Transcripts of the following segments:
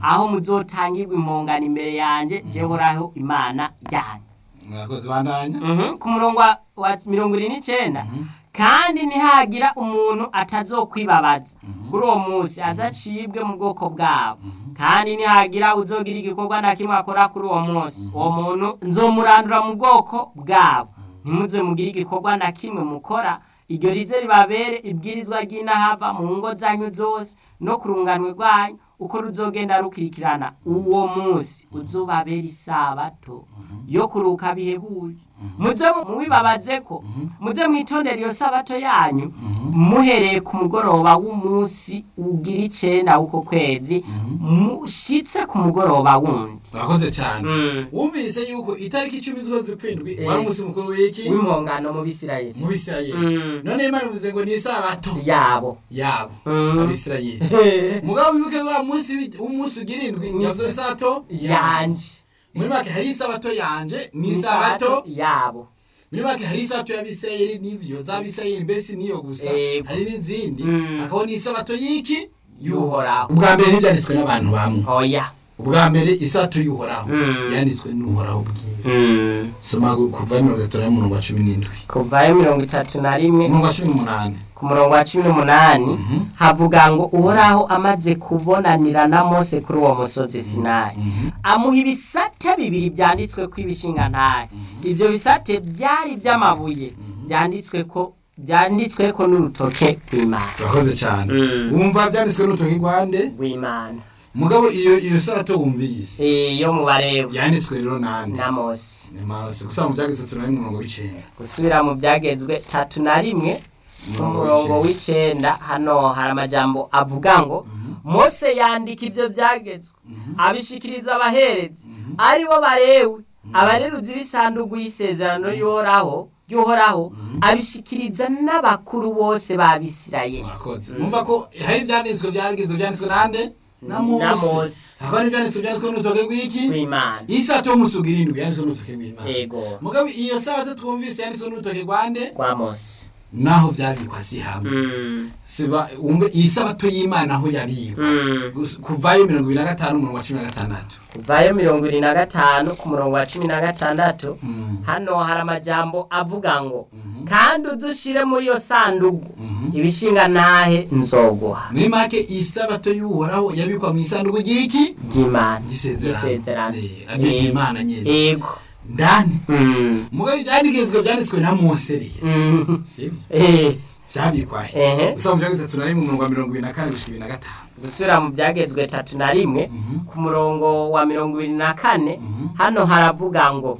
aho muzotangirwa impongano imbere yanjye jehoraho imana yanyu murakoze bandanya Mhm, ku murongo wa- wa mirongo irindwi n'icyenda kandi ntihagira umuntu atazokwibabaza kuri uwo munsi azacibwe mu bwoko bwabo kandi ntihagira uzogira igikorwa na kimwe akora kuri uwo munsi uwo muntu nzomurandura mu bwoko bwabo ntimuze mugire igikorwa na kimwe mukora iryo rize ribabere ibwirizwa ry'inahava mu ngo zanyu zose no ku runganwe rwanyu uko ruzogenda rukurikirana uwo munsi uzobabera isabato yo kuruka bihebuje muze mubibabaze ko muze mwitondera iyo sabato yanyu muhereye ku mugoroba w'umunsi ugira icenda w'uko kwezi mushitse ku mugoroba wundi murakoze cyane Mm. wumvise yuko itariki icumi z'ukwezi kw'indwi Eh. wari umunsi mukuru w'iki w'impongano mu bisirayeli mu bisirayeli Mm. none imana ivuze ngo ni isabato yabo yabo Mm. abisirayeli mugabo wibuke wa munsi wi- w'umunsi ugira indwi yavuze isabato yanje muri make hari isabato yanje ni isabato yabo muri make hari isabato y'abisirayeli n'ivyo z'abisirayeli mbese niyo gusa Yego. hari n'izindi Mm. hakabaho n'isabato y'iki y'uhoraho ubwa mbere ntibyanditswe n'abantu bamwe oya ubwa mbere isabato y'uhoraho Mm. yanditswe n'uhoraho bwiwe soma kuva mirongo itatu n'umurongo wa cumi n'indwi kuvayo mirongo itatu na rimwe umurongo wa cumi n'umunani ku murongo wa cumi n'umunani havuga ngo uhoraho amaze kubonanira na mose kuri uwo musozi sinayi amuha ibisate bibiri byanditswe ko ibishingantahe ibyo bisate byari iby'amabuye byanditswe ko byanditswe ko n'urutoke rw'imana urakoze cyane Mm. wumva byanditswe n'urutoki rwande rw'imana mugabo iyo iyo sabato wumvirize iyo mu barewe yanditswe rero nande na mose ni mose gusa mu byageze tunari umurongo w'icenda gusubira mu byagezwe tatu na rimwe ku murongo w'icenda hano hari amajambo avuga ngo mose yandika ibyo byagezwe abishikiriza abaherezi ari bo barewe abareruzi b'isanduku y'isezerano y'uhoraho y'uhoraho abishikiriza n'abakuru bose b'abisirayeli murakoze mwumva ko hari ibyanditswe byageze byanditswe nande na Na mose Mose. haba hari ibyanditswe byanditswe n'urutoke rw'iki w'imana isabato y'umusuga irindwi yanditswe n'urutoke rw'imana yego mugabo iyo sabato twumvise yanditswe n'urutoke rwande rwa mose naho byabikwa si hamwe Mm, siba wumve iyi sabato y'imana aho yabikwa mm. Gus- kuvayo mirongo ibiri na gatanu umurongo wa cumi na gatandatu kuvayo mirongo irindwi na gatanu ku murongo wa cumi na gatandatu Mm. hano hari amajambo avuga ngo kandi udushire muri iyo sanduku ibishinga ntahe nzoguha muri make iyi sabato y'uhoraho yabikwa mu isanduku ry'iki ry'imana gisezerano gisezerano Eh, abika imana nyene yego ndani Mm, mugabo ibyanditswe byanditswe na mose rero mm, sivyo eh, byabikwa he ehe gusa mu byageze tunari mu murongo wa mirongo ibiri na kane gushika ibiri na gatanu gusubira mu byagezwe tatu na rimwe ku murongo wa mirongo ibiri na kane hano haravuga ngo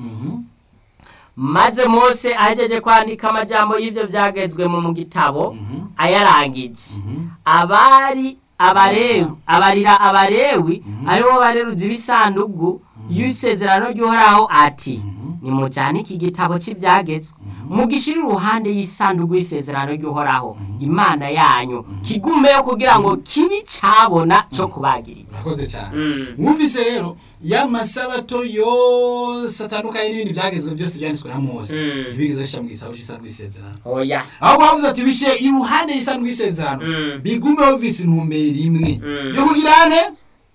maze mose ahejeje kwandika amajambo y'ibyo byagezwe mu mu gitabo ayarangije abari abarewi abarira abarewi aribo bareruzi b'isanduku y'isezerano ry'uhoraho ati nimujyane iki gitabo cy'ibyagezwe mugishyire uruhande y'isanduku y'isezerano ry'uhoraho imana yanyu kigumeyo kugira ngo kibi cyabona cyo kubagiriza urakoze cyane Mm. mwumvise rero ya masabato yose atandukanye n'ibindi byagezwe byose byanditswe na mose Mm. ntibigeze bishyira mu gitabo cy'isanduku y'isezerano oya aho bavuze ati bishyire iruhande y'isanduku y'isezerano Mm. bigumeho bise intumbero imwe Mm. yo kugira ne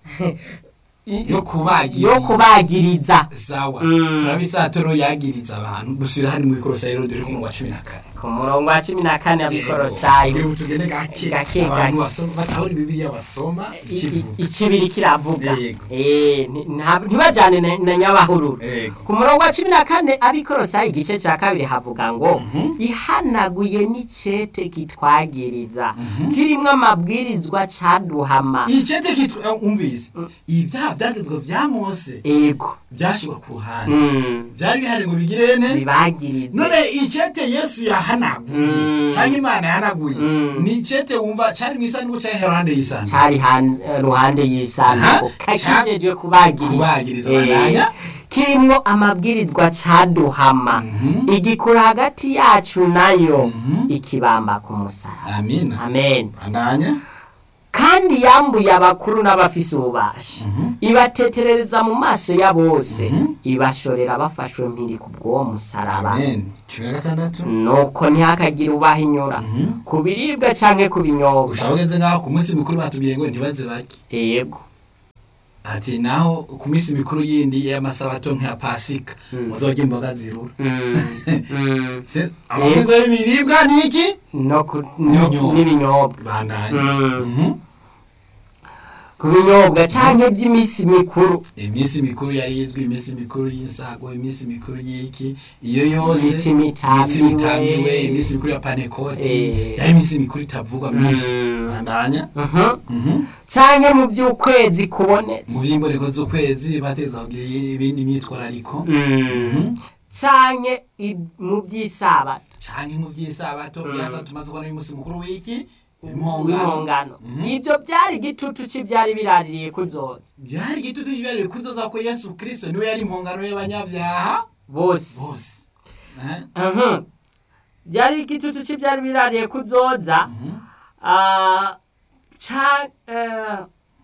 yo kubagira yo kubagiriza sawa Mm. turabisatoro yagiriza abantu dusubira hano mu ikorosa rero dore ku murongo wa cumi na kane ku murongo wa cumi na kane abikorosayi Kugira ngo tugende gake Gake, abantu gake. basoma batahura bibiliya basoma ikivuga ikibiri kiravuga Yego. Eh, nti- nta- ntibajyane na- na nyabahururu Yego. ku murongo wa cumi na kane abikorosayi igice cya kabiri havuga ngo ihanaguye n'icete kitwagiriza kirimo amabwirizwa caduhama icete kitwa umvise ibyaha byagezwe vya mose ego byashirwa ku ruhande Mm, byari bihari ngo bigirene bibagirize none icete yesu yahanaguye Mm. cyangwa imana yahanaguye Mm. ni icete wumva cyari mu isanduku cyangwa iruhande y'isanduku cari hanze ruhande y'isanduku Aha, kakijejwe kubagiriza kubagiriza, Eh, bandanya. kirimwo amabwirizwa caduhama igikura hagati yacu nayo ikibamba ku musaraba amina amen bandanya kandi yambuye abakuru n'abafise ububasha ibateterereza mu maso ya bose ibashorera bafashwe mpiri ku bw'uwo musaraba amen cumi na gatandatu nuko ntihakagire ubahinyura ku biribwa canke ku binyobwa ushaka ugeze ngaho ku munsi mukuru batubwiye ngo ntibaze barye yego ati naho ku minsi mikuru yindi y'amasabato nk'iya pasika muzorya imboga zirura Mm. Mm. Se- amavuta y'ibiribwa ni iki no ku- N'ibinyobwa. no- n'ibinyobwa bandanye Mm. Mhm. ku binyobwa canke by'iminsi mikuru iminsi mikuru yari izwi iminsi mikuru y'insago iminsi mikuru y'iki iyo yose Imitsi mitamiwe. imitsi mitamiwe iminsi mikuru ya panekoti Eh. yari iminsi mikuru itavugwa myinshi Mm. bandanya Mhm. Mhm. canke mu by'ukwezi kubonetse mu byimboreko z'ukwezi bateza kugira ibindi myitwarariko Mm. canke i- mu by'isabato canke mu vy'isabato Mm. yasa tumaze kubona uyu musi mukuru w'iki impongano w'impongano Mhm. ibyo byari igitutu cy'ibyari biraririye kuzoza byari igitutu kibereye kuzoza ko yesu kristo niwe yari impongano y'abanyabyaha bose bose Eh? Mhm. byari igitutu cy'ibyari birariye kuzoza Mhm. ah, ca- eh,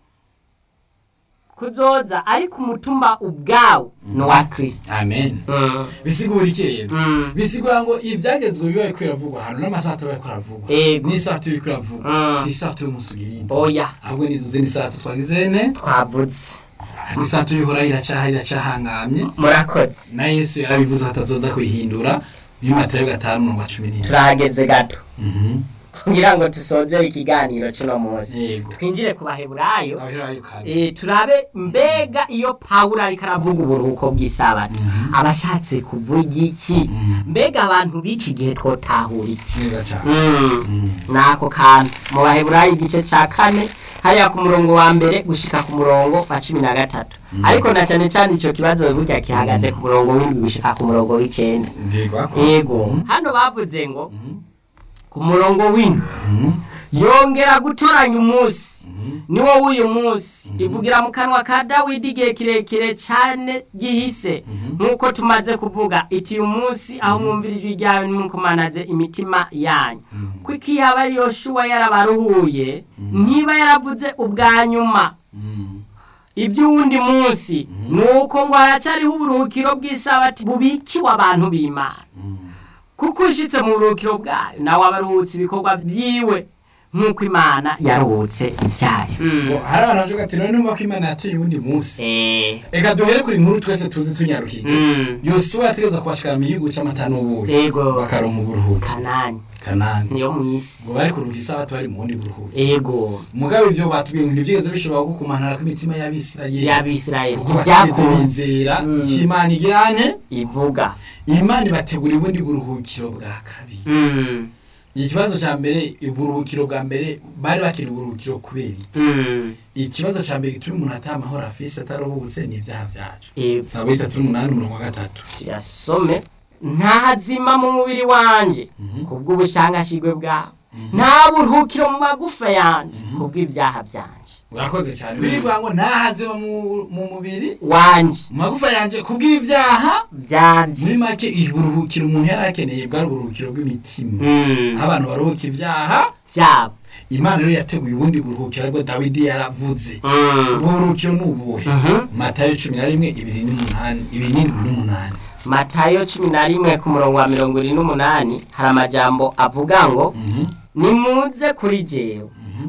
kuzoza ariko umutumba ubwawo ni uwa kirisito amen Mm. bisigura iki rero Mm. bisigura ngo ibyagezwe bibaye ko biravugwa ahantu n'amasato bariko aravugwa Ego. n'isato iriko iravugwa Mm. si isato y'umusi ugirinde oya ahubwo n'izo zindi sato twagize ne twavutse ariko isato y'uhoraho iracaha iracahangamye murakoze na yesu yarabivuze ko atazoza kuyihindura muri matayo gatanu mirongo cumi n'indwi turahageze gato Mhm. kugira ngo dusozere ikiganiro cy'uno munsi yego twinjire ku baheburayo abaherayo kandi Eh, turabe mbega iyo pawulo ariko aravuga uburuhuko bw'isabato Mhm. aba ashatse kuvuga iki Mhm. mbega abantu b'iki gihe twotahura iki neza cyane Mm. Mhm. nako kantu mu baheburayo igice ca kane hariya ku murongo wa mbere gushika ku murongo wa cumi na gatatu ariko na cane cane ico kibazo burya gihagaze ku murongo w'indwi gushika ku murongo w'icenda yego ako yego hano bavuze ngo Mhm. ku murongo w'indwi Mhm. yongera gutoranya umunsi Mhm. niwo w'uyu munsi ivugira mu kanwa ka dawidi igihe kirekire cyane gihise nk'uko tumaze kuvuga iti uyu munsi aho mwumvira ijwi ryawe nimukomanaze imitima yanyu kuko iyo aba yoshuwa yarabaruhuye ntiba yaravuze ubwa nyuma Mhm. iby'uwundi munsi ni uko ngo haracyariho uburuhukiro bw'isabati bubikiwe abantu b'imana Mhm. kuko ushitse mu buruhukiro bwayo nawe aba aruhutse ibikorwa byiwe nk'uko imana yaruhutse ibyayo ngo hari abantu bavuga ati none numva ko imana yatuye uwundi munsi Eh, reka duhere kuri inkuru twese tuzi tunyarukije mm, yosuwa yategeza kubashikara mu gihugu c'amata n'ubuyi Yego. bakaronka uburuhuki kanani kanani niyo mu isi ngo bari kuruhuka isabato bari mu bundi buruhuki ego mugabe ivyo batubwiye ngo ntivyigeze bishobora gukumanara kw'imitima y'abisirayeli y'abisirayeli kuko batigeze ntibyakunze bizera Mm. ico imana igirane ivuga imana ibategura ubundi buruhukiro bwa kabiri Mm, ikibazo ca mbere uburuhukiro bwa mbere bari bakeneye uburuhukiro kubera iki mm, ikibazo ca mbere gituma umuntu ataha amahoro afise ataruhutse ni ibyaha vyacu ego saba itatu n'umunani umurongo wa gatatu tuyasome ntazima mu mubiri wanje kubw'ubushangashigwe bwawe nta buruhukiro mu magufa yanje kubw'ibyaha byanje urakoze cyane birivuga ngo ntahazeba mu mu mubiri wanje mu magufa yanje kubw'ibyaha muri byanje make uburuhukiro umuntu yari akeneye bwari uburuhukiro bw'imitima Mm, aho abantu baruhuka ibyaha byabo imana rero yateguye ubundi buruhukiro aribwo dawidi yaravuze Mm. ubwo buruhukiro ni ubuhe Mhm. matayo cumi na rimwe ibiri n'umunani ibiri n'indwi n'umunani matayo cumi na rimwe ku murongo wa mirongo irindwi n'umunani hari amajambo avuga ngo Mhm. nimuze kuri jewe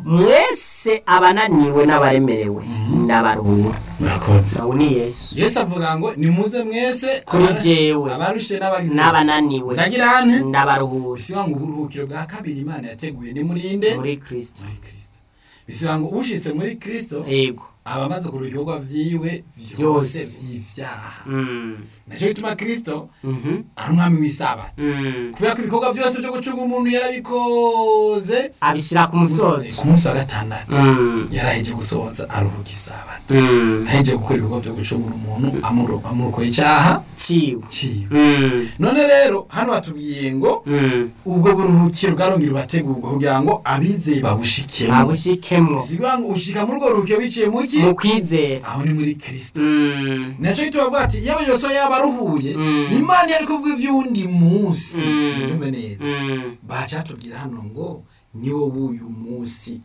mwese abananiwe n'abaremerewe ndabaruhura murakoze nawe ni yesu yesu avuga ngo nimuze mwese Kuri abara- jewe. abarushe n'abagize n'abananiwe ndagira hane ndabaruhura bisiba ngo uburuhukiro bwa kabiri imana yateguye ni murinde muri kristo muri kristo bisiba ngo ushitse muri kristo yego aba amaze ku bikorwa vyiwe Vyose. vyose vy'ivyaha Mm. naco gituma kristo Mhm. ari umwami w'isabato Mm. kubera ko ibikorwa vyose vyo gucunga umuntu yarabikoze abishyira ku musozi ku munsi wa gatandatu Mm. yaraheje gusohoza aruhuka isabato Mm. aheje gukora ibikorwa vyo gucungura umuntu amuro- amurokoye icaha ciwe ciwe Mm. none rero hano batubwiye ngo Mm. ubwo buruhukiro bwarongera bategurwa kugira ngo abizeye babushikemo babushikemwo sigura ngo ushika muri urwo ruhukiro biciye muki mu kwizera aho ni muri kristo Mm. naco gituma bavuga ati yaba yose yaba aruhuye Mm. imana yari kuvuga ivy'uwundi munsi Mm. mubyumve neza Mm. baca tubwira hano ngo niwo w'uyu munsi